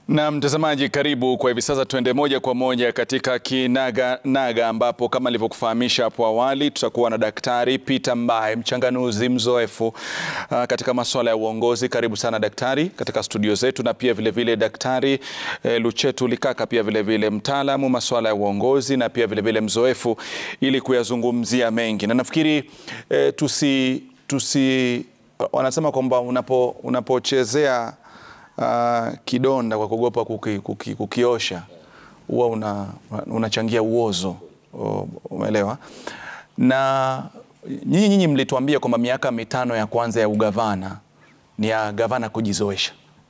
Na mtazamaji, karibu kwa hivi sasa, tuende moja kwa moja katika kinaga naga, ambapo kama nilivyokufahamisha hapo awali, tutakuwa na Daktari Peter Mbae, mchanganuzi mzoefu uh, katika masuala ya uongozi. Karibu sana daktari katika studio zetu, na pia vilevile vile Daktari eh, Luchetu Likaka, pia vilevile mtaalamu masuala ya uongozi na pia vilevile vile mzoefu, ili kuyazungumzia mengi, na nafikiri eh, tusi, tusi wanasema kwamba unapo, unapochezea Uh, kidonda kwa kuogopa kuki, kuki, kukiosha huwa unachangia una uozo, umeelewa? Na nyinyi nyinyi mlituambia kwamba miaka mitano ya kwanza ya ugavana ni ya gavana kujizoesha,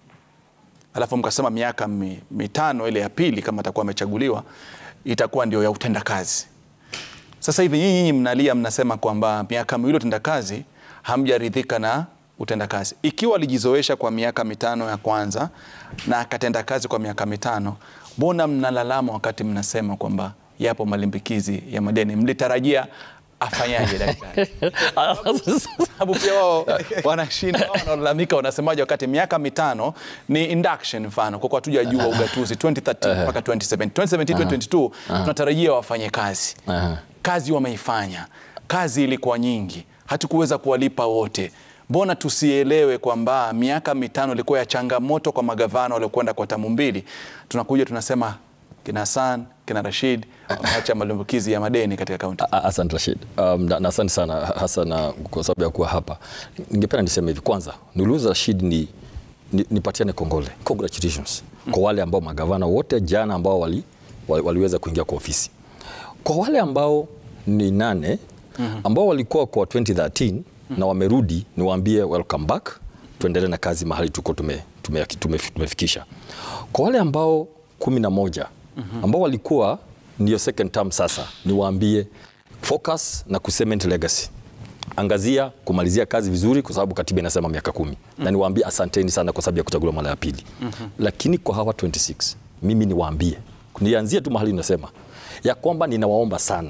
alafu mkasema miaka mi, mitano ile ya pili kama atakuwa amechaguliwa itakuwa ndio ya utendakazi. Sasa hivi nyinyi nyinyi mnalia, mnasema kwamba miaka miwili utendakazi hamjaridhika na utendakazi. Ikiwa alijizoesha kwa miaka mitano ya kwanza na akatenda kazi kwa miaka mitano, mbona mnalalama wakati mnasema kwamba yapo malimbikizi ya madeni? Mlitarajia afanyaje daktari? Sababu pia wao wanashinda, wanalalamika, wanasemaje wakati miaka mitano ni induction, mfano kwa kuwa hatujajua ugatuzi 2013 mpaka 2017 2017 2022 tunatarajia wafanye kazi, kazi wameifanya, kazi ilikuwa nyingi, hatukuweza kuwalipa wote Mbona tusielewe kwamba miaka mitano ilikuwa ya changamoto kwa magavana waliokwenda kwa tamu mbili? Tunakuja tunasema kina Hassan kina Rashid wameacha malimbukizi ya madeni katika kaunti. Asante Rashid, um, na, na asante sana Hassan kwa sababu ya kuwa hapa. Ningependa niseme hivi, kwanza niuliza Rashid ni nipatiane ni kongole, congratulations mm. kwa wale ambao magavana wote jana ambao wali, wali, waliweza kuingia kwa ofisi. Kwa wale ambao ni nane ambao walikuwa kwa 2013 na wamerudi, niwaambie welcome back, tuendelee na kazi mahali tuko tume, tume, tume, tumefikisha. Kwa wale ambao kumi na moja ambao walikuwa ndio second term, sasa niwaambie focus na kucement legacy, angazia kumalizia kazi vizuri, kwa sababu katiba inasema miaka kumi mm -hmm. na niwaambie asanteni sana kwa sababu ya kuchaguliwa mara ya pili mm -hmm. Lakini kwa hawa 26 mimi niwaambie, nianzie tu mahali nasema ya kwamba ninawaomba sana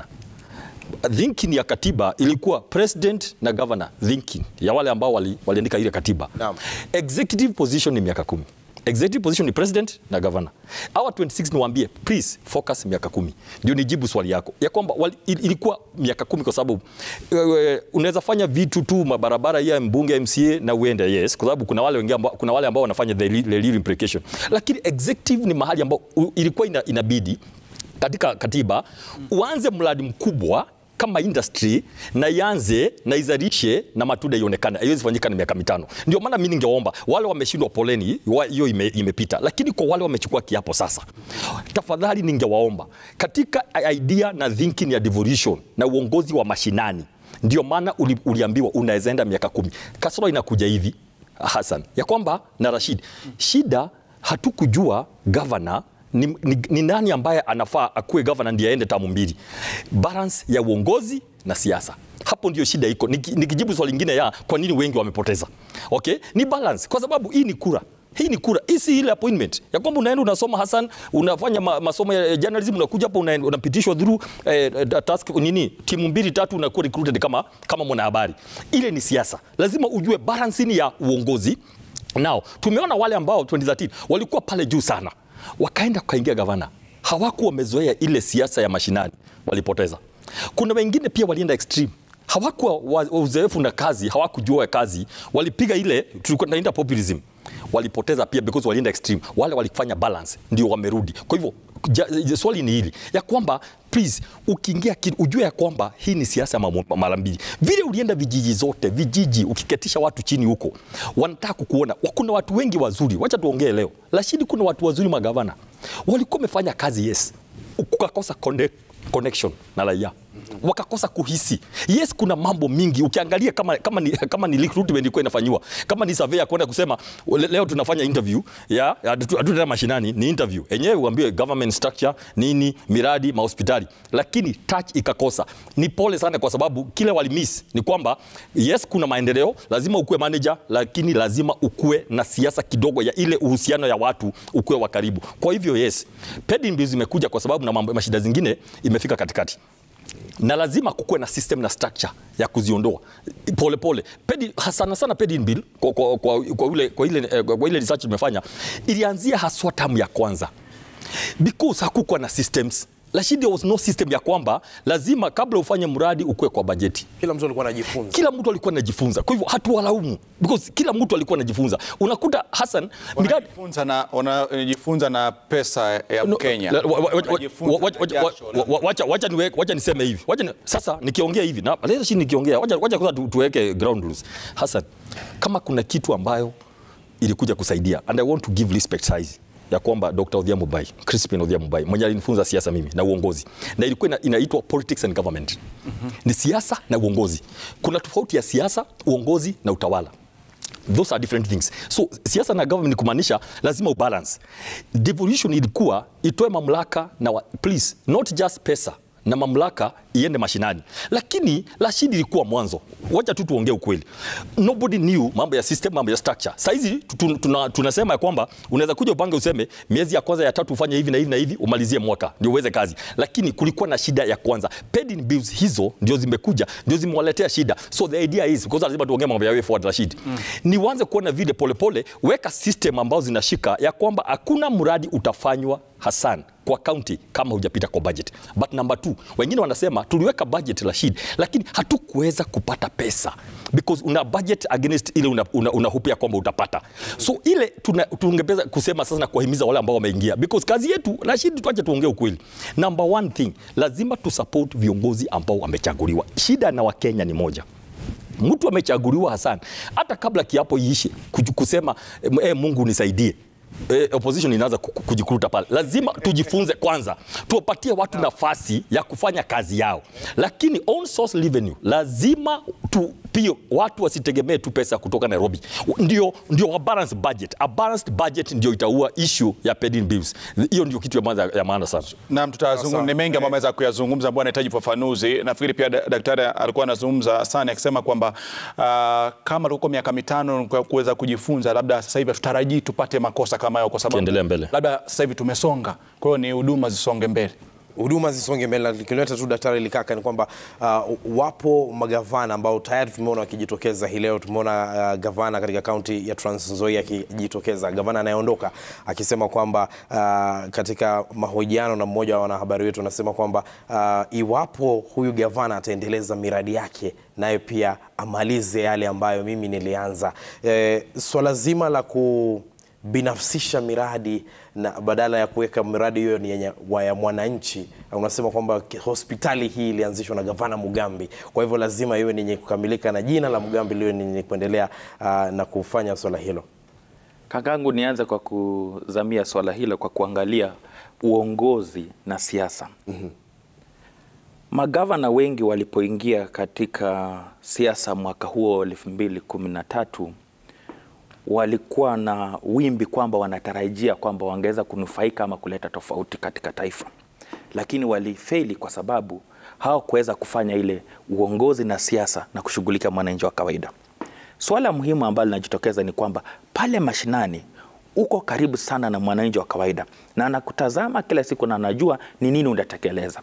thinking ya katiba ilikuwa president na governor thinking ya wale ambao waliandika wali ile katiba no. Executive position ni miaka kumi. Executive position ni president na governor. Hawa 26 niwaambie please focus miaka kumi. Ndio nijibu swali yako ya kwamba ilikuwa miaka kumi kwa sababu uh, unaweza fanya vitu tu mabarabara ya mbunge MCA na uende yes, kwa sababu kuna wale wengine ambao kuna wale ambao wanafanya the legal implication, lakini executive ni mahali ambao ilikuwa ina, inabidi katika katiba uanze mradi mkubwa kama industry na ianze na izalishe na matunda ionekane. Haiwezi fanyika na miaka mitano. Ndio maana mimi ningeomba wale wameshindwa, poleni, hiyo ime, imepita, lakini kwa wale wamechukua kiapo sasa, tafadhali ningewaomba katika idea na thinking ya devolution na uongozi wa mashinani, ndio maana uli, uliambiwa unaweza enda miaka kumi. Kasoro inakuja hivi Hassan, ya kwamba na Rashid, shida hatukujua governor ni, ni, ni nani ambaye anafaa akuwe gavana ndiye aende tamu mbili. Balance ya uongozi na siasa, hapo ndio shida iko. Nikijibu swali lingine ya kwa nini wengi wamepoteza, okay, ni balance, kwa sababu hii ni kura hii ni kura, hii si ile appointment ya kwamba unaenda unasoma Hassan, unafanya ma, masomo ya journalism, unakuja hapo unapitishwa through eh, task nini, timu mbili tatu, unakuwa recruited kama kama mwanahabari. Ile ni siasa, lazima ujue balance ni ya uongozi. Now tumeona wale ambao 2013 walikuwa pale juu sana wakaenda wakaingia gavana, hawakuwa wamezoea ile siasa ya mashinani, walipoteza. Kuna wengine pia walienda extreme, hawakuwa uzoefu na kazi, hawakujua kazi, walipiga ile tulikuwa tunaita populism, walipoteza pia because walienda extreme. Wale walifanya balance, ndio wamerudi. Kwa hivyo swali ni hili ya kwamba please, ukiingia ujue ya kwamba hii ni siasa mara mbili. Vile ulienda vijiji zote vijiji, ukiketisha watu chini huko, wanataka kukuona. Kuna watu wengi wazuri, wacha tuongee leo, lakini kuna watu wazuri magavana walikuwa wamefanya kazi, yes, ukakosa connection na raia wakakosa kuhisi. Yes, kuna mambo mingi ukiangalia, kama, kama, ni, kama ni recruitment ilikuwa inafanywa, kama ni survey ya kwenda kusema leo tunafanya interview ya hatutaenda mashinani, ni interview enyewe, uambiwe government structure nini, miradi, mahospitali, lakini touch ikakosa. Ni pole sana, kwa sababu kile walimiss ni kwamba yes, kuna maendeleo, lazima ukuwe manager, lakini lazima ukuwe na siasa kidogo ya ile uhusiano ya watu, ukuwe wa karibu. Kwa hivyo yes, paid in bills imekuja kwa sababu na mambo mashida zingine imefika katikati na lazima kukuwe na system na structure ya kuziondoa pole pole. Pedi, sana sana paid in bill kwa, kwa, kwa, kwa, ile, kwa, ile, eh, kwa ile research tumefanya ilianzia haswa tamu ya kwanza because hakukuwa na systems lakini there was no system ya kwamba lazima kabla ufanye mradi ukuwe kwa bajeti Kila mtu alikuwa anajifunza. kila mtu alikuwa anajifunza kwa hivyo hatuwalaumu because kila mtu alikuwa anajifunza unakuta Hassan miradi Wanajifunza na, wanajifunza na pesa ya No, Mkenya. la- wa- wa- wa- Wanajifunza wa- wa- na wa- jasho wa- la- wa- wacha- wacha niwe- wacha niseme hivi wacha ni, sasa nikiongea hivi na leo chini nikiongea wacha, wacha kwanza tu, tuweke ground rules Hassan kama kuna kitu ambayo ilikuja kusaidia and I want to give respect size ya kwamba Dr. Odhiambo Bai, Crispin Odhiambo Bai mwenye alinifunza siasa mimi na uongozi na ilikuwa ina, inaitwa politics and government ni siasa na uongozi kuna tofauti ya siasa uongozi na utawala those are different things so siasa na government ni kumaanisha lazima ubalance devolution ilikuwa itoe mamlaka na wa, please not just pesa na mamlaka iende mashinani lakini rashid ilikuwa mwanzo wacha tu tuongee ukweli nobody knew mambo ya system mambo ya structure saizi tu- tuna, tunasema ya kwamba unaweza kuja upange useme miezi ya kwanza ya tatu ufanye hivi na hivi na hivi umalizie mwaka ndio uweze kazi lakini kulikuwa na shida ya kwanza paid in bills hizo ndio zimekuja ndio zimewaletea shida so the idea is because lazima tuongee mambo ya way forward Rashid mm. ni uanze kuona vile polepole weka system ambazo zinashika ya kwamba hakuna mradi utafanywa Hassan kwa county kama hujapita kwa budget. But number two, wengine wanasema tuliweka budget Rashid, lakini hatukuweza kupata pesa because una budget against ile unahupia una, una unahupia kwamba utapata. So ile tuna- tungepeza kusema sasa na kuwahimiza wale ambao wameingia because kazi yetu Rashid, tuache tuongee ukweli. Number one thing, lazima tu support viongozi ambao wamechaguliwa. Shida na Wakenya ni moja mtu amechaguliwa Hassan, hata kabla kiapo iishe, kuju- kusema e, Mungu nisaidie E, opposition inaanza ku- ku- kujikuruta pale. Lazima tujifunze kwanza, tuwapatie watu nafasi ya kufanya kazi yao, lakini on source revenue lazima tu pia watu wasitegemee tu pesa kutoka Nairobi. Ndio, ndio a balanced budget. A balanced budget ndio itaua issue ya paid in bills. Hiyo ndio kitu ya maana, ya maana sana. Naam, tutazungumza ni mengi ambayo ameweza kuyazungumza ambayo anahitaji ufafanuzi. Nafikiri pia da- daktari alikuwa anazungumza sana akisema kwamba uh, kama tuko miaka mitano kwa kuweza kujifunza, labda sasa hivi hatutarajii tupate makosa kama hayo, kwa sababu Tuendelee mbele. labda sasa hivi tumesonga, kwa hiyo ni huduma zisonge mbele. huduma zisonge mbele. Likileta tu Daktari Likaka ni kwamba uh, wapo magavana ambao tayari tumeona wakijitokeza hii leo. Tumeona uh, gavana katika kaunti ya Trans Nzoia akijitokeza, gavana anayeondoka akisema kwamba uh, katika mahojiano na mmoja wa wanahabari wetu anasema kwamba uh, iwapo huyu gavana ataendeleza miradi yake naye pia amalize yale ambayo mimi nilianza. E, swala zima la ku binafsisha miradi na badala ya kuweka miradi hiyo ni yenye wa ya mwananchi. Unasema kwamba ki- hospitali hii ilianzishwa na gavana Mugambi, kwa hivyo lazima iwe ni yenye kukamilika na jina la Mugambi liwe ni yenye kuendelea uh, na kufanya swala hilo. Kakangu, nianze kwa kuzamia swala hilo kwa kuangalia uongozi na siasa. Magavana wengi walipoingia katika siasa mwaka huo elfu mbili kumi na tatu walikuwa na wimbi kwamba wanatarajia kwamba wangeweza kunufaika ama kuleta tofauti katika taifa, lakini walifeli kwa sababu hawakuweza kufanya ile uongozi na siasa na kushughulika mwananchi wa kawaida. Swala muhimu ambalo linajitokeza ni kwamba pale mashinani uko karibu sana na mwananchi wa kawaida na anakutazama kila siku na anajua ni nini unatekeleza,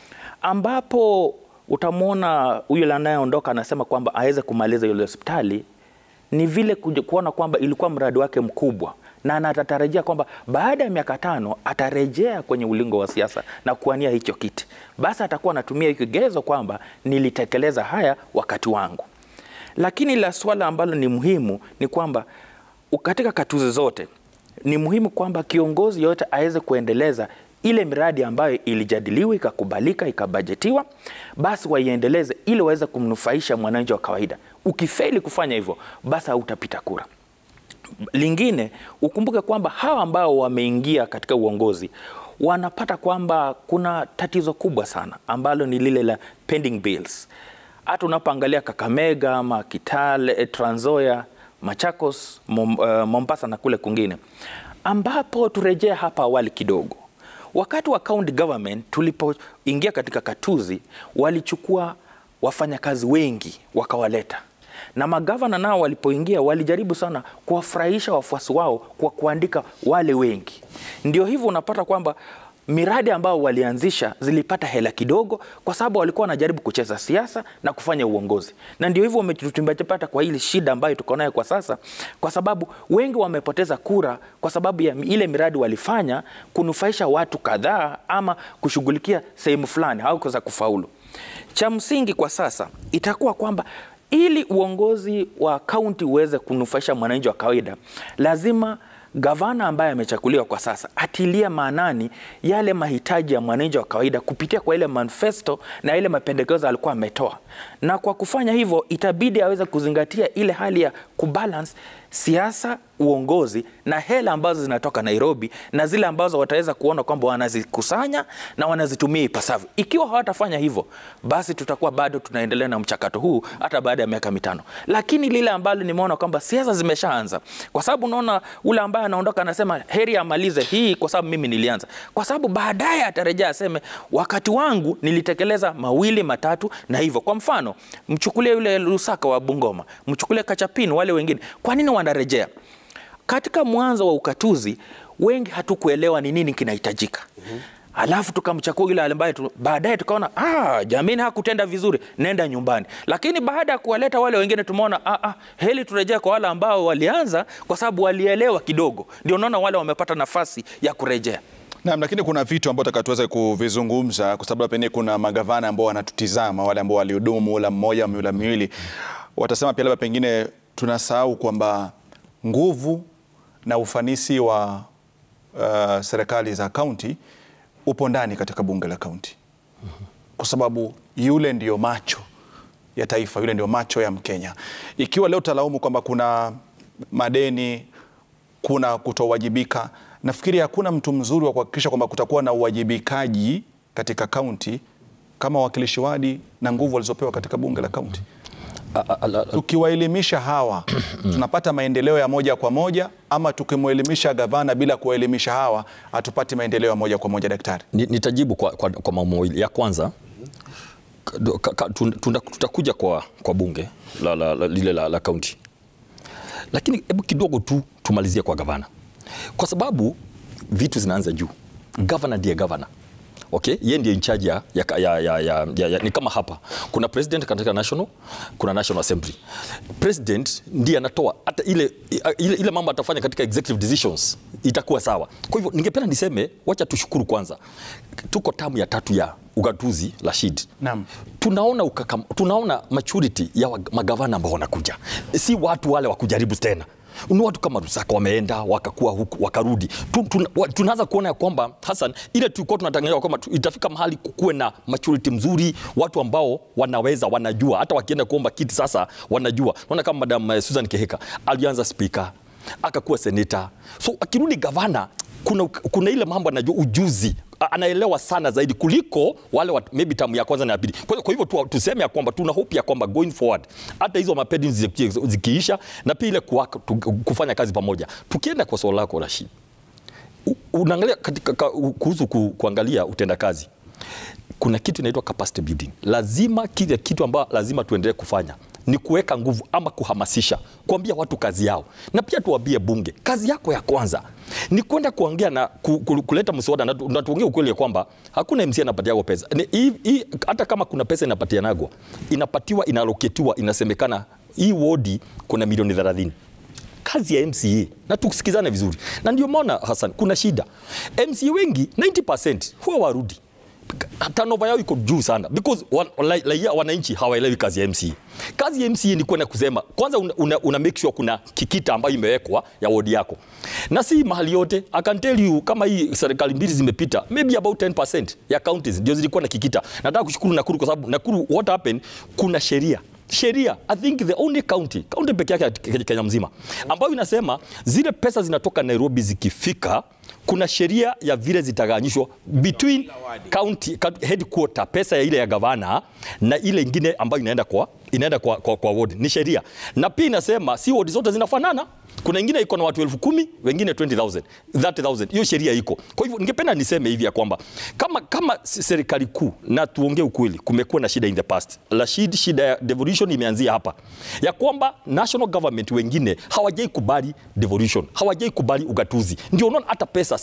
ambapo utamwona huyo anayeondoka anasema kwamba aweze kumaliza ile hospitali ni vile kuja- kuona kwamba ilikuwa mradi wake mkubwa na anatarajia kwamba baada ya miaka tano atarejea kwenye ulingo wa siasa na kuania hicho kiti, basi atakuwa anatumia hiyo kigezo kwamba nilitekeleza haya wakati wangu. Lakini la swala ambalo ni muhimu ni kwamba u- katika katuzi zote ni muhimu kwamba kiongozi yote aweze kuendeleza ile miradi ambayo ilijadiliwa ikakubalika ikabajetiwa, basi waiendeleze ili waweze kumnufaisha mwananchi wa kawaida. Ukifeli kufanya hivyo, basi hautapita kura. Lingine ukumbuke kwamba hawa ambao wameingia katika uongozi wanapata kwamba kuna tatizo kubwa sana ambalo ni lile la pending bills. Hata unapoangalia Kakamega ama Kitale, eh, Trans Nzoia, Machakos, Mom, uh, Mombasa na kule kwingine, ambapo turejee hapa awali kidogo, wakati wa county government tulipoingia katika katuzi, walichukua wafanyakazi wengi wakawaleta na magavana nao walipoingia walijaribu sana kuwafurahisha wafuasi wao kwa kuandika wale wengi. Ndio hivyo unapata kwamba miradi ambayo walianzisha zilipata hela kidogo, kwa sababu walikuwa wanajaribu kucheza siasa na kufanya uongozi, na ndio hivyo wametupata kwa hili shida ambayo tuko nayo kwa sasa, kwa sababu wengi wamepoteza kura kwa sababu ya ile miradi walifanya kunufaisha watu kadhaa ama kushughulikia sehemu fulani au kuweza kufaulu. Cha msingi kwa sasa itakuwa kwamba ili uongozi wa kaunti uweze kunufaisha mwananchi wa kawaida, lazima gavana ambaye amechaguliwa kwa sasa atilia maanani yale mahitaji ya mwananchi wa kawaida kupitia kwa ile manifesto na ile mapendekezo alikuwa ametoa, na kwa kufanya hivyo itabidi aweze kuzingatia ile hali ya kubalance siasa, uongozi na hela ambazo zinatoka Nairobi na zile ambazo wataweza kuona kwamba wanazikusanya na wanazitumia ipasavyo. Ikiwa hawatafanya hivyo, basi tutakuwa bado tunaendelea na mchakato huu hata baada ya miaka mitano. Lakini lile ambalo nimeona kwamba siasa zimeshaanza, kwa sababu unaona ule ambaye anaondoka anasema heri amalize hii kwa sababu mimi nilianza, kwa sababu baadaye atarejea aseme wakati wangu nilitekeleza mawili matatu na hivyo. Kwa mfano, mchukulie yule Lusaka wa Bungoma, mchukulie Kachapini, wale wengine, kwa nini wanarejea? Katika mwanzo wa ukatuzi wengi hatukuelewa ni nini kinahitajika. mm-hmm. Alafu tukamchakua yule ambaye tu, baadaye tukaona ah, jamini hakutenda vizuri, nenda nyumbani. Lakini baada ya kuwaleta wale wengine tumeona ah, ah, heli turejea kwa wale ambao walianza, kwa sababu walielewa kidogo, ndio unaona wale wamepata nafasi ya kurejea. Naam, lakini kuna vitu ambavyo taka tuweze kuvizungumza kwa sababu pengine kuna magavana ambao wanatutizama, wale ambao walihudumu muhula mmoja, mihula miwili, watasema pia labda pengine tunasahau kwamba nguvu na ufanisi wa uh, serikali za kaunti upo ndani katika bunge la kaunti, kwa sababu yule ndio macho ya taifa, yule ndio macho ya Mkenya. Ikiwa leo talaumu kwamba kuna madeni, kuna kutowajibika, nafikiri hakuna mtu mzuri wa kuhakikisha kwamba kutakuwa na uwajibikaji katika kaunti kama wawakilishi wadi na nguvu walizopewa katika bunge la kaunti. Tukiwaelimisha hawa tunapata maendeleo ya moja kwa moja, ama tukimwelimisha gavana bila kuwaelimisha hawa hatupati maendeleo ya moja kwa moja? Daktari, nitajibu kwa, kwa, kwa mambo mawili. Ya kwanza tutakuja kwa, kwa bunge la, la, la, lile la, la kaunti, lakini hebu kidogo tu tumalizie kwa gavana, kwa sababu vitu zinaanza juu. Gavana ndiye gavana Okay, yeye ndiye in charge ya, ya, ya, ya, ya, ya, ya, ni kama hapa kuna president katika national, kuna national assembly. President ndiye anatoa hata ile, ile, ile mambo atafanya katika executive decisions itakuwa sawa. Kwa hivyo ningependa niseme, wacha tushukuru kwanza, tuko tamu ya tatu ya ugatuzi Rashid. Naam. Tunaona, ukakam, tunaona maturity ya magavana ambao wanakuja, si watu wale wa kujaribu tena ni watu kama Rusaka wameenda wakakuwa huku wakarudi. Tunaanza kuona ya kwamba Hassan, ile tulikuwa tunatangaza kwamba itafika mahali kuwe na maturity mzuri, watu ambao wanaweza wanajua, hata wakienda kuomba kiti sasa wanajua. Naona kama Madam Susan Keheka alianza speaker akakuwa seneta, so akirudi gavana kuna, kuna ile mambo anajua ujuzi anaelewa sana zaidi kuliko wale wat, maybe tamu ya kwanza na ya pili. Kwa, kwa hivyo tu, tuseme ya kwamba tuna hope ya kwamba going forward hata hizo mapedi zikiisha na pia ile kufanya kazi pamoja. Tukienda kwa swala lako Rashid, unaangalia katika kuhusu ku, kuangalia utendakazi kuna kitu inaitwa capacity building. Lazima kile kitu ambacho lazima tuendelee kufanya ni kuweka nguvu ama kuhamasisha, kuambia watu kazi yao, na pia tuambie bunge kazi yako ya kwanza ni kwenda kuongea na ku, ku, kuleta mswada na, na tuongee ukweli ya kwamba hakuna MC anapatiwa pesa I, I, hata kama kuna pesa inapatianagwa inapatiwa inaloketiwa, inasemekana hii wodi kuna milioni 30 kazi ya MCA na tusikizane vizuri, na ndio maana Hassan, kuna shida MCA wengi 90% huwa warudi turnover yao iko juu sana because raia wananchi hawaelewi kazi ya MCA. Kazi ya MCA ni kwenda kusema kwanza, una, una, una make sure kuna kikita ambayo imewekwa ya wodi yako, na si mahali yote. I can tell you kama hii serikali mbili zimepita, maybe about 10% ya counties ndio zilikuwa na kikita. Nataka kushukuru Nakuru kwa sababu Nakuru, what happened, kuna sheria sheria I think the only county county peke yake Kenya mzima ambayo inasema zile pesa zinatoka Nairobi zikifika, kuna sheria ya vile zitaganyishwa between county headquarter, pesa ya ile ya gavana na ile ingine ambayo inaenda kwa inaenda kwa, kwa, kwa ward ni sheria, na pia inasema si ward zote zinafanana kuna ingine iko na watu elfu kumi wengine 20,000 30,000 hiyo sheria iko. Kwa hivyo ningependa niseme hivi ya kwamba kama, kama serikali kuu, na tuongee ukweli, kumekuwa na shida in the past. Rashid, shida ya devolution imeanzia hapa ya kwamba national government wengine hawajai kubali devolution, hawajai kubali ugatuzi. Ndio unaona hata pesa saa hii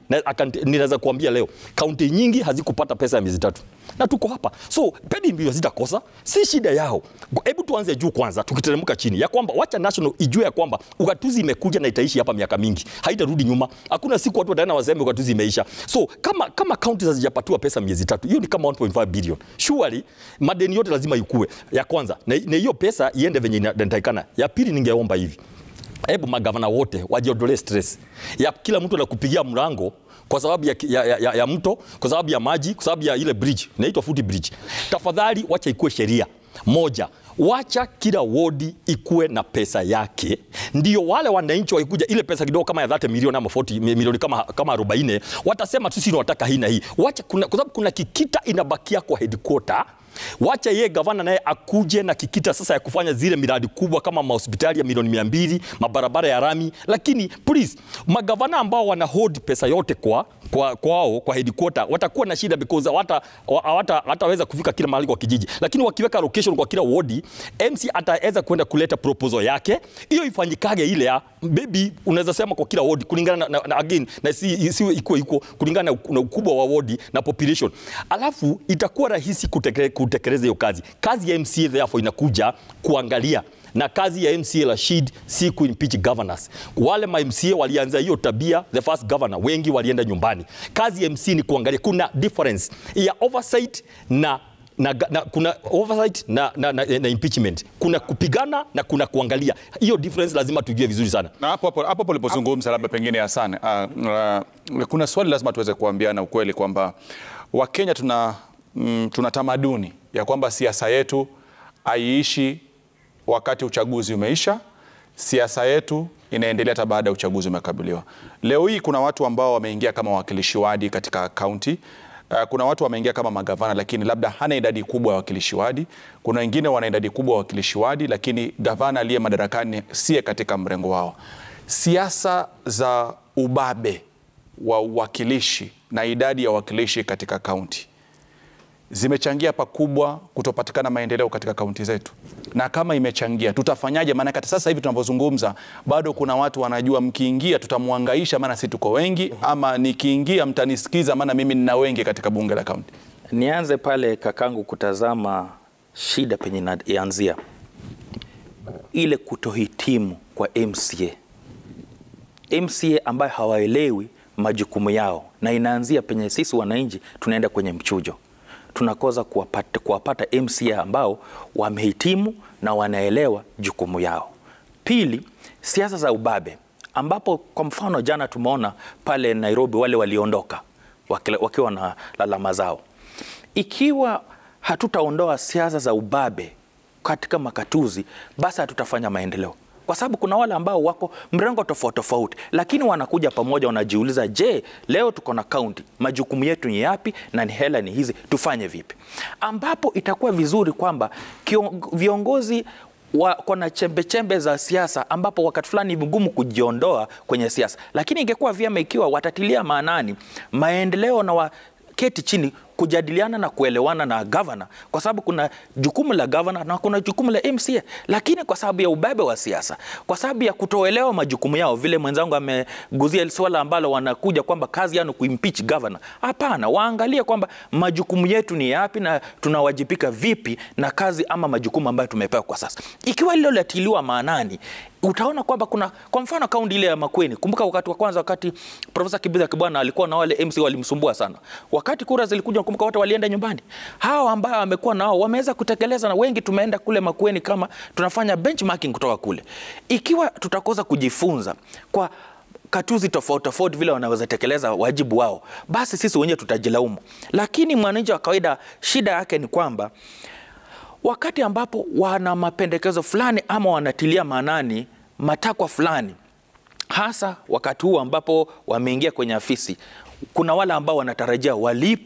na akanti- ninaweza kuambia leo kaunti nyingi hazikupata pesa ya miezi tatu na tuko hapa so pedi mbio zitakosa si shida yao hebu tuanze juu kwanza tukiteremka chini ya kwamba wacha national ijue ya kwamba ugatuzi imekuja na itaishi hapa miaka mingi haitarudi nyuma hakuna siku watu wataenda waseme ugatuzi imeisha so kama kama kaunti hazijapatiwa pesa miezi tatu hiyo ni kama 1.5 billion surely madeni yote lazima ikue ya kwanza na na hiyo pesa iende venye inatakikana ya pili ningeomba hivi hebu magavana wote wajiondolee stress ya kila mtu anakupigia mlango kwa sababu ya, ya, ya, ya mto, kwa sababu ya maji, kwa sababu ya ile bridge inaitwa foot bridge. Tafadhali wacha ikuwe sheria moja wacha kila wodi ikuwe na pesa yake, ndio wale wananchi wakikuja ile pesa kidogo kama ya 30 milioni ama 40 milioni kama, kama 40 watasema sisi tunataka hii na hii. Wacha kuna, kwa sababu kuna kikita inabakia kwa headquarter wacha yeye gavana naye akuje na kikita sasa ya kufanya zile miradi kubwa kama mahospitali ya milioni mia mbili mabarabara ya rami lakini please magavana ambao wana hold pesa yote kwa kwa kwao kwa headquarter watakuwa na shida because hawata hawata hataweza kufika kila mahali kwa kijiji lakini wakiweka location kwa kila wodi MC ataweza kwenda kuleta proposal yake hiyo ifanyikage ile ya baby unaweza sema kwa kila wodi kulingana na, na, na again na si isiwe iko iko kulingana na, na ukubwa wa wodi na population alafu itakuwa rahisi kutekele, kutekeleza hiyo kazi kazi ya MCA therefore inakuja kuangalia na kazi ya MCA Rashid si kuimpeach governors. Wale ma MCA walianza hiyo tabia, the first governor wengi walienda nyumbani. Kazi ya MC ni kuangalia, kuna difference ya oversight na na, na, kuna oversight na, na, na, na impeachment. Kuna kupigana na kuna kuangalia. Hiyo difference lazima tujue vizuri sana. Na hapo hapo hapo ulipozungumza labda pengine Hassan, uh, uh, kuna swali lazima tuweze kuambiana ukweli kwamba Wakenya tuna, mm, tuna tamaduni ya kwamba siasa yetu haiishi wakati uchaguzi umeisha. Siasa yetu inaendelea hata baada ya uchaguzi umekabiliwa. Leo hii kuna watu ambao wameingia kama wawakilishi wadi katika kaunti. Uh, kuna watu wameingia kama magavana lakini labda hana idadi kubwa ya wakilishi wadi. Kuna wengine wana idadi kubwa ya wakilishi wadi lakini gavana aliye madarakani siye katika mrengo wao. Siasa za ubabe wa uwakilishi na idadi ya wakilishi katika kaunti zimechangia pakubwa kutopatikana maendeleo katika kaunti zetu, na kama imechangia tutafanyaje? Maana hata sasa hivi tunavyozungumza, bado kuna watu wanajua, mkiingia tutamwangaisha, maana si tuko wengi, ama nikiingia mtanisikiza, maana mimi nina wengi katika bunge la kaunti. Nianze pale kakangu kutazama shida penye inaanzia ile kutohitimu kwa MCA. MCA ambayo hawaelewi majukumu yao, na inaanzia penye sisi wananchi tunaenda kwenye mchujo tunakosa kuwapata, kuwapata MCA ambao wamehitimu na wanaelewa jukumu yao. Pili, siasa za ubabe ambapo kwa mfano jana tumeona pale Nairobi wale waliondoka wakiwa na lalama zao. Ikiwa hatutaondoa siasa za ubabe katika makatuzi, basi hatutafanya maendeleo kwa sababu kuna wale ambao wako mrengo tofauti tofauti, lakini wanakuja pamoja, wanajiuliza, je, leo tuko na kaunti, majukumu yetu ni yapi na ni hela ni hizi, tufanye vipi? Ambapo itakuwa vizuri kwamba viongozi wako na chembe chembe za siasa, ambapo wakati fulani ni vigumu kujiondoa kwenye siasa, lakini ingekuwa vyema ikiwa watatilia maanani maendeleo na wa keti chini kujadiliana na kuelewana na gavana, kwa sababu kuna jukumu la gavana na kuna jukumu la MCA, lakini kwa sababu ya ubabe wa siasa, kwa sababu ya kutoelewa majukumu yao, vile mwenzangu ameguzia swala ambalo wanakuja kwamba kazi yao kuimpeach gavana. Hapana, waangalie kwamba majukumu yetu ni yapi na tunawajibika vipi na kazi ama majukumu ambayo tumepewa kwa sasa. Ikiwa hilo latiliwa maanani, utaona kwamba kuna kwa mfano kaunti ile ya Makueni. Kumbuka wakati wa kwanza, wakati Profesa Kibitha Kibwana alikuwa na wale MC walimsumbua sana, wakati kura zilikuja, kumbuka wote walienda nyumbani. Hao ambao wamekuwa nao wameweza kutekeleza, na wengi tumeenda kule Makueni kama tunafanya benchmarking kutoka kule. Ikiwa tutakosa kujifunza kwa katuzi tofauti tofauti vile wanaweza tekeleza wajibu wao, basi sisi wenyewe tutajilaumu. Lakini mwananchi wa kawaida, shida yake ni kwamba wakati ambapo wana mapendekezo fulani ama wanatilia maanani matakwa fulani, hasa wakati huu ambapo wameingia kwenye afisi, kuna wale ambao wanatarajia walipwe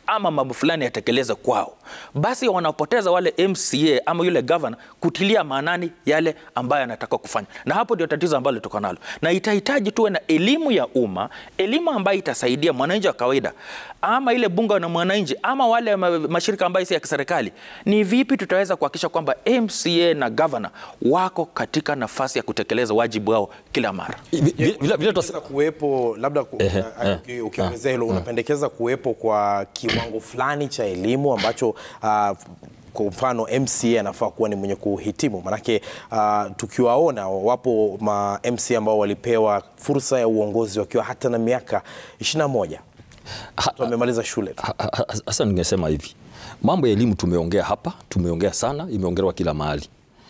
ama mambo fulani yatekeleze kwao, basi wanapoteza wale MCA ama yule governor kutilia maanani yale ambayo anataka kufanya, na hapo ndio tatizo ambalo tuko nalo, na itahitaji tuwe na elimu ya umma, elimu ambayo itasaidia mwananchi wa kawaida ama ile bunge na mwananchi ama wale ma- mashirika ambayo si ya kiserikali, ni vipi tutaweza kuhakikisha kwamba MCA na governor wako katika nafasi ya kutekeleza wajibu wao kila mara. Vi- vi- vile- vile tutas- Unapendekeza kuwepo labda ku- Ehe, uh, eh, uki- ukiongezea hilo unapendekeza kuwepo kwa kiwango fulani cha elimu ambacho uh, kwa mfano MCA anafaa kuwa ni mwenye kuhitimu, manake uh, tukiwaona wapo ma MCA ambao walipewa fursa ya uongozi wakiwa hata na miaka 21 wamemaliza shule tu. Ha- ha- ha- Hasa ningesema hivi, mambo ya elimu tumeongea hapa, tumeongea sana, imeongelewa kila mahali.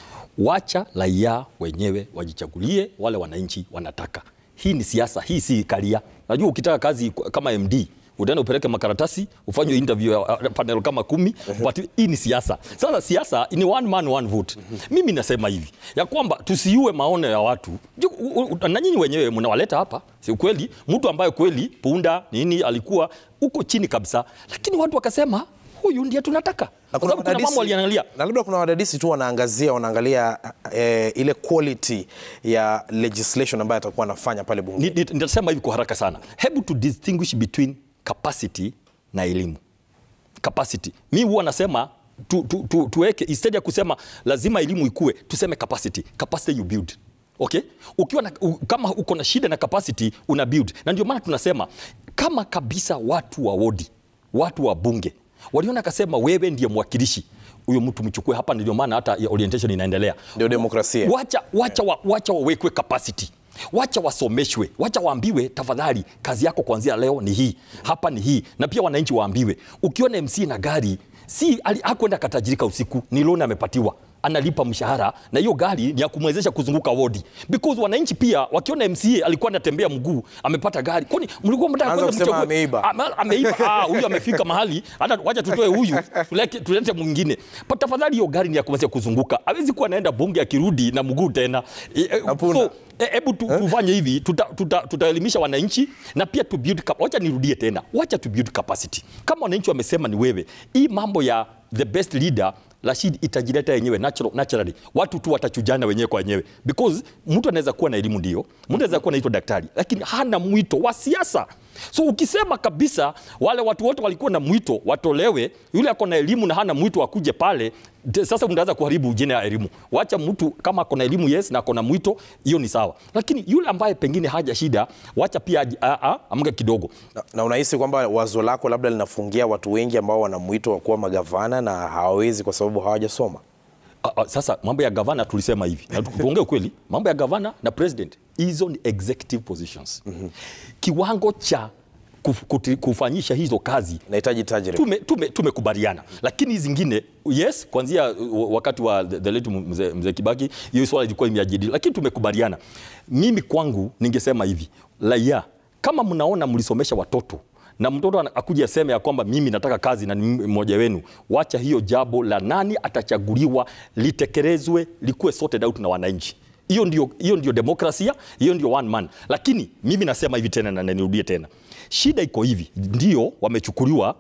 Wacha raia wenyewe wajichagulie wale wananchi wanataka. Hii ni siasa, hii si karia. Najua ukitaka kazi kama MD utaenda upeleke makaratasi ufanywe interview ya uh, panel kama kumi but hii ni siasa. Sasa siasa ni one man one vote. Mimi nasema hivi ya kwamba tusiue maono ya watu Ju- u- u- na nyinyi wenyewe mnawaleta hapa, si kweli? Mtu ambaye kweli punda nini alikuwa uko chini kabisa, lakini watu wakasema huyu ndiye tunataka, kwa sababu kuna mambo waliangalia na labda kuna wadadisi tu wanaangazia wanaangalia eh, ile quality ya legislation ambayo atakuwa anafanya pale bunge. Ni- ni- nitasema hivi kwa haraka sana. Hebu to distinguish between capacity na elimu. Capacity. Mi huwa nasema tu, tu, tu, tuweke instead ya kusema lazima elimu ikue, tuseme capacity. Capacity you build. Okay? Ukiwa na, u, kama uko na shida na capacity una build. Na ndio maana tunasema kama kabisa watu wa wodi, watu wa bunge waliona akasema wewe ndiye mwakilishi huyo mtu mchukue hapa, ndio maana hata ya orientation inaendelea. Ndio demokrasia. Wacha, wacha, wa, wacha wawekwe capacity wacha wasomeshwe, wacha waambiwe, tafadhali, kazi yako kuanzia leo ni hii, hapa ni hii, na pia wananchi waambiwe, ukiona MC na gari si ali- hakwenda katajirika usiku, ni loan amepatiwa analipa mshahara na hiyo gari ni ya kumwezesha kuzunguka wodi, because wananchi pia wakiona MCA alikuwa anatembea mguu amepata gari, kwani mlikuwa mtaka Anza kwanza kusema mchague- ameiba. Ama- ameiba ah, huyu amefika mahali hata wacha tutoe huyu tuleke- tulete mwingine Pa- tafadhali hiyo gari ni ya kumwezesha kuzunguka hawezi kuwa anaenda bunge akirudi na mguu tena E, e, Hapana. so, e, hebu tu, tufanye hivi tutaelimisha tuta, tutaelimisha wananchi na pia tu build cap- wacha nirudie tena wacha tu build capacity kama wananchi wamesema ni wewe hii mambo ya the best leader Rashid itajileta yenyewe natural, naturally watu tu watachujana wenyewe kwa wenyewe because mtu anaweza kuwa na elimu ndio mtu anaweza kuwa naitwa daktari lakini hana mwito wa siasa so ukisema kabisa wale watu wote walikuwa na mwito watolewe yule ako na elimu na hana mwito akuje pale te- sasa mtaanza kuharibu jina ya elimu wacha mtu kama ako na elimu yes na ako na mwito hiyo ni sawa lakini yule ambaye pengine haja shida wacha pia aji- a- a- amke kidogo Na, na unahisi kwamba wazo lako labda linafungia watu wengi ambao wana mwito wa kuwa magavana na hawawezi kwa sababu hawajasoma? Ah, ah, sasa mambo ya gavana tulisema hivi na tu- tuongee ukweli mambo ya gavana na president hizo ni executive positions kiwango cha kuf, kuti- kufanyisha hizo kazi Nahitaji tajriba. tume, tume, tumekubaliana lakini hizi zingine yes kuanzia uh, wakati wa the, the late mzee mzee Kibaki hiyo swala ilikuwa imejadili lakini tumekubaliana mimi kwangu ningesema hivi raia kama mnaona mlisomesha watoto na mtoto ana- akuja aseme ya kwamba mimi nataka kazi na ni mmoja wenu, wacha hiyo jambo la nani atachaguliwa litekelezwe, likuwe sorted out na wananchi. Hiyo ndio, hiyo ndio demokrasia, hiyo ndio one man. Lakini mimi nasema hivi tena na nirudie tena, shida iko hivi, ndio wamechukuliwa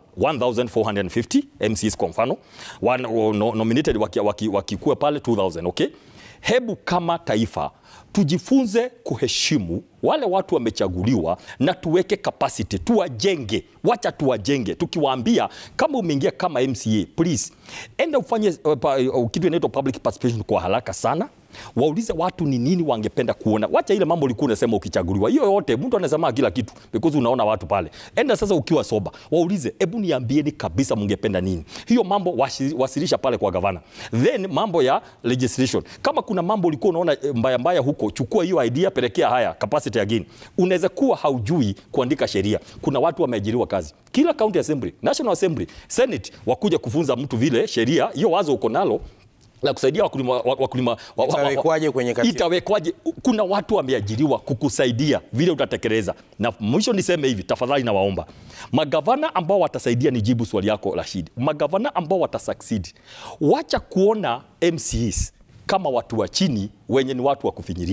1450 MCs kwa mfano Wan- no, nominated wakikuwa waki, waki pale 2000 okay? Hebu kama taifa tujifunze kuheshimu wale watu wamechaguliwa na tuweke capacity, tuwajenge, wacha tuwajenge, tukiwaambia kama umeingia kama MCA, please enda ufanye uh, pa- uh, kitu inaitwa public participation kwa haraka sana waulize watu ni nini wangependa kuona. Wacha ile mambo ulikuwa unasema ukichaguliwa, hiyo yote mtu anasema kila kitu because unaona watu pale. Enda sasa ukiwa soba, waulize, hebu niambieni kabisa mngependa nini. Hiyo mambo wasi- wasilisha pale kwa gavana, then mambo ya legislation. Kama kuna mambo ulikuwa unaona eh, mbaya mbaya huko, chukua hiyo idea, pelekea haya capacity again. Unaweza kuwa haujui kuandika sheria. Kuna watu wameajiriwa kazi kila county assembly, national assembly, senate, wakuja kufunza mtu vile sheria hiyo wazo uko nalo la kusaidia wakulima, wa- wakulima wa- wa- wa- wa- Itawekwaje kwenye katiba? itawekwaje? Kuna watu wameajiriwa kukusaidia vile utatekeleza. Na mwisho niseme hivi, tafadhali nawaomba magavana ambao watasaidia, nijibu swali yako Rashid, magavana ambao watasucceed, wacha kuona MCs kama watu wa chini wenye ni watu wa kufinyiria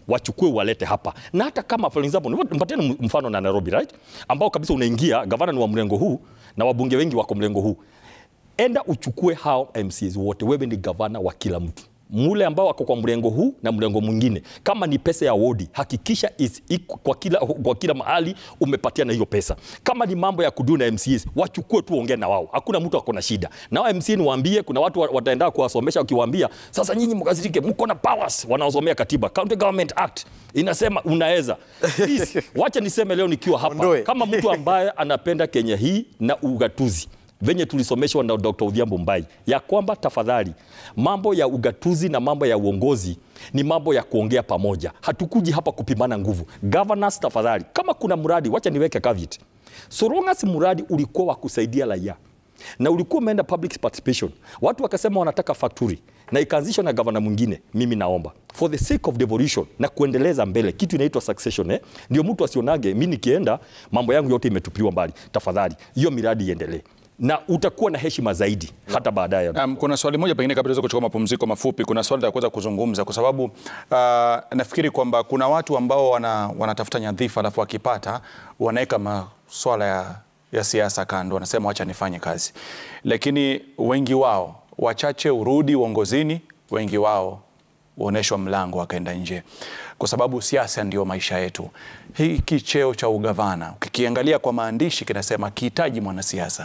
wachukue walete hapa, na hata kama for example, mpatieni mfano na Nairobi right, ambao kabisa unaingia gavana ni wa mrengo huu na wabunge wengi wako mrengo huu, enda uchukue hao MCs wote, wewe ni gavana wa kila mtu mule ambao wako kwa mrengo huu na mrengo mwingine. Kama ni pesa ya wodi, hakikisha is, iku, kwa, kila, kwa kila mahali umepatia na hiyo pesa. Kama ni mambo ya kudu na MCs, wachukue tu, ongea na wao, hakuna mtu ako na shida nao. MC niwaambie, kuna watu wataenda kuwasomesha, ukiwaambia sasa, nyinyi mkazirike, mko na powers, wanaosomea katiba, County Government Act inasema unaweza. Please, wacha niseme leo nikiwa hapa Ondoe. kama mtu ambaye anapenda Kenya hii na ugatuzi venye tulisomeshwa na Dr. Odhiambo Mbai ya kwamba tafadhali, mambo ya ugatuzi na mambo ya uongozi ni mambo ya kuongea pamoja. Hatukuji hapa kupimana nguvu. Governors, tafadhali, kama kuna mradi, wacha niweke caveat. So long as mradi ulikuwa wa kusaidia raia na ulikuwa umeenda public participation, watu wakasema wanataka factory na ikaanzishwa na gavana mwingine, mimi naomba for the sake of devolution na kuendeleza mbele kitu inaitwa succession eh, ndio mtu asionage mi nikienda mambo yangu yote imetupiliwa mbali. Tafadhali hiyo miradi iendelee na utakuwa na heshima zaidi hata baadaye. Um, kuna swali moja pengine kabla tuweze kuchukua mapumziko mafupi, kuna swali la kuweza kuzungumza kwa sababu uh, nafikiri kwamba kuna watu ambao wana, wanatafuta nyadhifa alafu wakipata wanaweka maswala ya, ya siasa kando, wanasema wacha nifanye kazi, lakini wengi wao wachache urudi uongozini, wengi wao huoneshwa mlango wakaenda nje, kwa sababu siasa ndio maisha yetu. Hiki cheo cha ugavana ukikiangalia kwa maandishi kinasema kihitaji mwanasiasa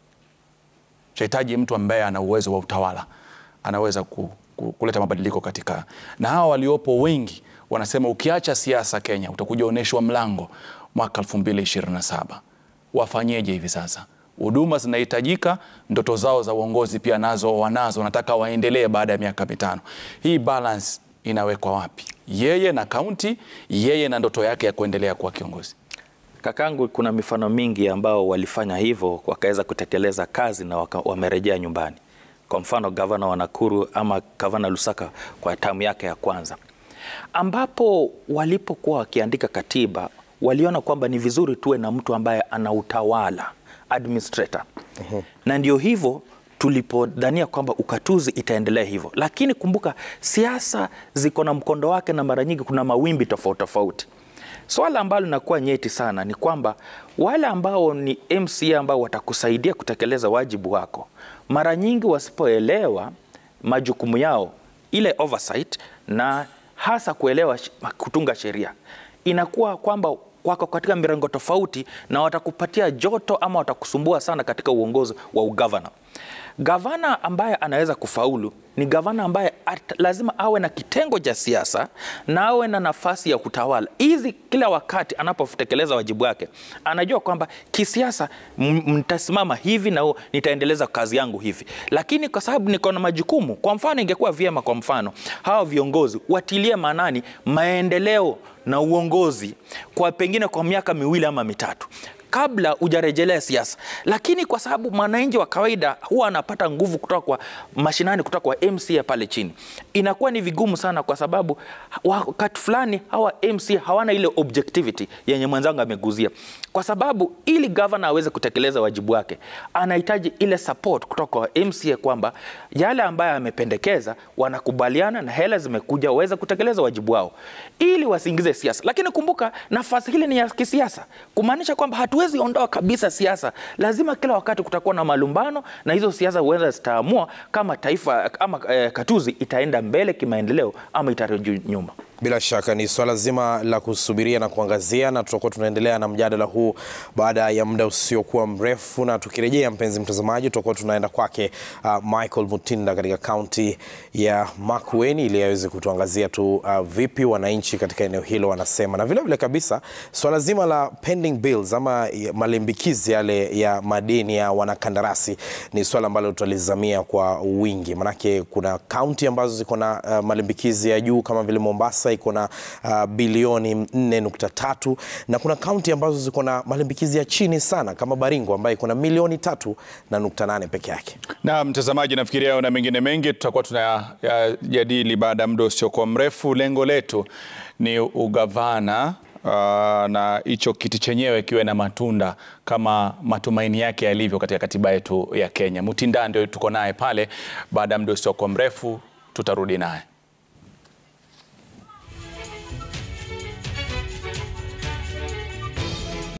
chahitaji mtu ambaye ana uwezo wa utawala, anaweza ku, ku, kuleta mabadiliko katika. Na hawa waliopo wengi wanasema ukiacha siasa Kenya utakuja onyeshwa mlango mwaka 2027. Wafanyeje hivi sasa? Huduma zinahitajika, ndoto zao za uongozi pia nazo wanazo, wanataka waendelee baada ya miaka mitano. Hii balance inawekwa wapi? Yeye na kaunti, yeye na ndoto yake ya kuendelea kuwa kiongozi. Kakangu, kuna mifano mingi ambao walifanya hivyo wakaweza kutekeleza kazi na waka, wamerejea nyumbani. Kwa mfano gavana wa Nakuru ama gavana Lusaka kwa tamu yake ya kwanza, ambapo walipokuwa wakiandika katiba waliona kwamba ni vizuri tuwe na mtu ambaye ana utawala administrator. Uh-huh. Na ndio hivyo tulipodhania kwamba ukatuzi itaendelea hivyo, lakini kumbuka siasa ziko na mkondo wake, na mara nyingi kuna mawimbi tofauti tofauti. Swala ambalo linakuwa nyeti sana ni kwamba wale ambao ni MCA ambao watakusaidia kutekeleza wajibu wako, mara nyingi wasipoelewa majukumu yao, ile oversight na hasa kuelewa kutunga sheria, inakuwa kwamba wako katika mirengo tofauti na watakupatia joto ama watakusumbua sana katika uongozi wa ugavana. Gavana ambaye anaweza kufaulu ni gavana ambaye at, lazima awe na kitengo cha siasa na awe na nafasi ya kutawala. Hizi kila wakati anapotekeleza wajibu wake, anajua kwamba kisiasa mtasimama hivi na nitaendeleza kazi yangu hivi, lakini kwa sababu niko na majukumu. Kwa mfano, ingekuwa vyema, kwa mfano, hawa viongozi watilie maanani maendeleo na uongozi kwa pengine kwa miaka miwili ama mitatu kabla hujarejelea siasa, lakini kwa sababu mwananchi wa kawaida huwa anapata nguvu kutoka kwa mashinani, kutoka kwa MCA pale chini, inakuwa ni vigumu sana, kwa sababu wakati fulani hawa MCA hawana ile objectivity yenye mwenzangu ameguzia, kwa sababu ili governor aweze kutekeleza wajibu wake anahitaji ile support kutoka kwa MCA kwamba yale ambayo amependekeza wanakubaliana na hela zimekuja waweze kutekeleza wajibu wao, ili wasiingize siasa. Lakini kumbuka nafasi hili ni ya kisiasa, kumaanisha kwamba hatuwezi ondoa kabisa siasa. Lazima kila wakati kutakuwa na malumbano, na hizo siasa huenda zitaamua kama taifa ama eh, katuzi itaenda mbele kimaendeleo ama itarudi nyuma. Bila shaka ni swala zima la kusubiria na kuangazia, na tutakuwa tunaendelea na mjadala huu baada ya muda usiokuwa mrefu, na tukirejea, mpenzi mtazamaji, tutakuwa tunaenda kwake uh, Michael Mutinda katika kaunti ya Makueni ili aweze kutuangazia tu uh, vipi wananchi katika eneo hilo wanasema, na vilevile vile kabisa swala zima la pending bills ama malimbikizi yale ya madeni ya wanakandarasi ni swala ambalo tutalizamia kwa wingi, manake kuna kaunti ambazo ziko na uh, malimbikizi ya juu kama vile Mombasa iko na uh, bilioni 4.3 na kuna kaunti ambazo ziko na malimbikizi ya chini sana kama Baringo ambayo iko na milioni tatu na nukta nane peke yake. Na mtazamaji, nafikiria hayo na mengine mengi tutakuwa tunayajadili baada ya muda usiokuwa mrefu. Lengo letu ni ugavana Uh, na hicho kiti chenyewe kiwe na matunda kama matumaini yake yalivyo katika katiba yetu ya Kenya. Mutinda ndio tuko naye pale, baada ya muda usiokuwa mrefu tutarudi naye.